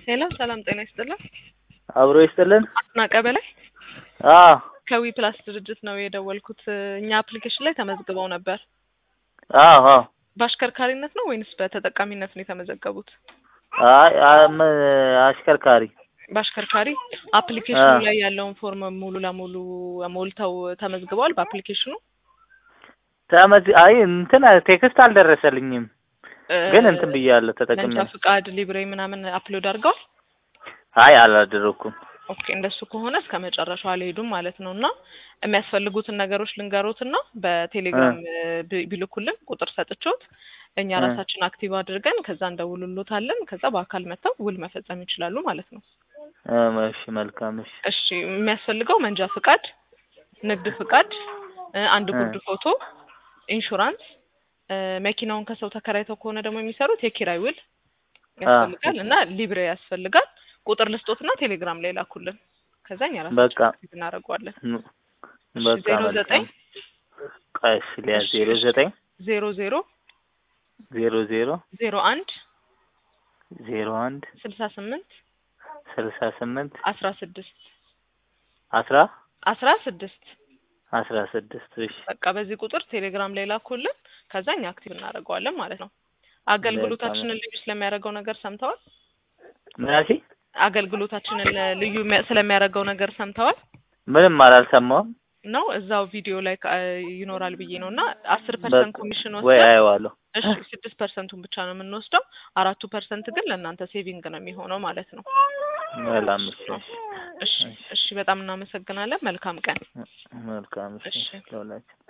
ሄሎ ሰላም ጤና ይስጥልን። አብሮ ይስጥልን። አስናቀ በላይ አዎ ከዊ ፕላስ ድርጅት ነው የደወልኩት። እኛ አፕሊኬሽን ላይ ተመዝግበው ነበር። አዎ አዎ። በአሽከርካሪነት ነው ወይንስ በተጠቃሚነት ነው የተመዘገቡት? አይ አም አሽከርካሪ በአሽከርካሪ አፕሊኬሽኑ አዎ። ላይ ያለውን ፎርም ሙሉ ለሙሉ ሞልተው ተመዝግበዋል በአፕሊኬሽኑ ተመዝ አይ እንትን ቴክስት አልደረሰልኝም፣ እ፣ ግን እንትን ብያለሁ ተጠቅሜ። መንጃ ፍቃድ ሊብሬ ምናምን አፕሎድ አድርገዋል። አይ አላደረኩም። ኦኬ እንደሱ ከሆነ እስከ መጨረሻው አልሄዱም ማለት ነው። እና የሚያስፈልጉትን ነገሮች ልንገሮትና በቴሌግራም ቢ- ቢልኩልን ቁጥር ሰጥቾት እኛ እ። ራሳችን አክቲቭ አድርገን ከዛ እንደውልሎታለን። ከዛ በአካል መጥተው ውል መፈጸም ይችላሉ ማለት ነው። እም፣ እሺ መልካም። እሺ እሺ የሚያስፈልገው መንጃ ፍቃድ፣ ንግድ ፍቃድ፣ እ፣ አንድ እ። ጉርድ ፎቶ፣ ኢንሹራንስ፣ እ፣ መኪናውን ከሰው ተከራይተው ከሆነ ደግሞ የሚሰሩት የኪራይ ውል ያስፈልጋል እና ሊብሬ ያስፈልጋል። ቁጥር ልስጦትና ቴሌግራም ላይ ላኩልን። ከዛ እኛ ራሳችን በቃ አክቲቭ እናደርገዋለን። ም፣ እሺ በቃ ዜሮ መልካም። ዘጠኝ ቆይ እሺ ሊያ እሺ፣ ዜሮ እሺ። ዘጠኝ ዜሮ ዜሮ ዜሮ ዜሮ ዜሮ አንድ ዜሮ አንድ ስልሳ ስምንት ስልሳ ስምንት አስራ ስድስት አስራ አስራ ስድስት አስራ ስድስት እሺ በቃ በዚህ ቁጥር ቴሌግራም ላይ ላኩልን። ከዛ እኛ አክቲቭ እናደርገዋለን ማለት ነው። አገልግሎታችንን ልዩ ስለሚያደርገው ነገር ሰምተዋል? ምናሲ አገልግሎታችንን ልዩ የሚያ- ስለሚያደርገው ነገር ሰምተዋል ምንም አላልሰማሁም። ነው? እዛው ቪዲዮ ላይ ካ- ይኖራል ብዬ ነው እና አስር ፐርሰንት በቃ ኮሚሽን ወይ ወስደን አየዋለሁ። እሺ ስድስት ፐርሰንቱን ብቻ ነው የምንወስደው። አራቱ ፐርሰንት ግን ለእናንተ ሴቪንግ ነው የሚሆነው ማለት ነው። ሰላም እሺ እሺ እሺ እሺ፣ በጣም እናመሰግናለን። መልካም ቀን። መልካም እሺ እሺ። ለሁላችን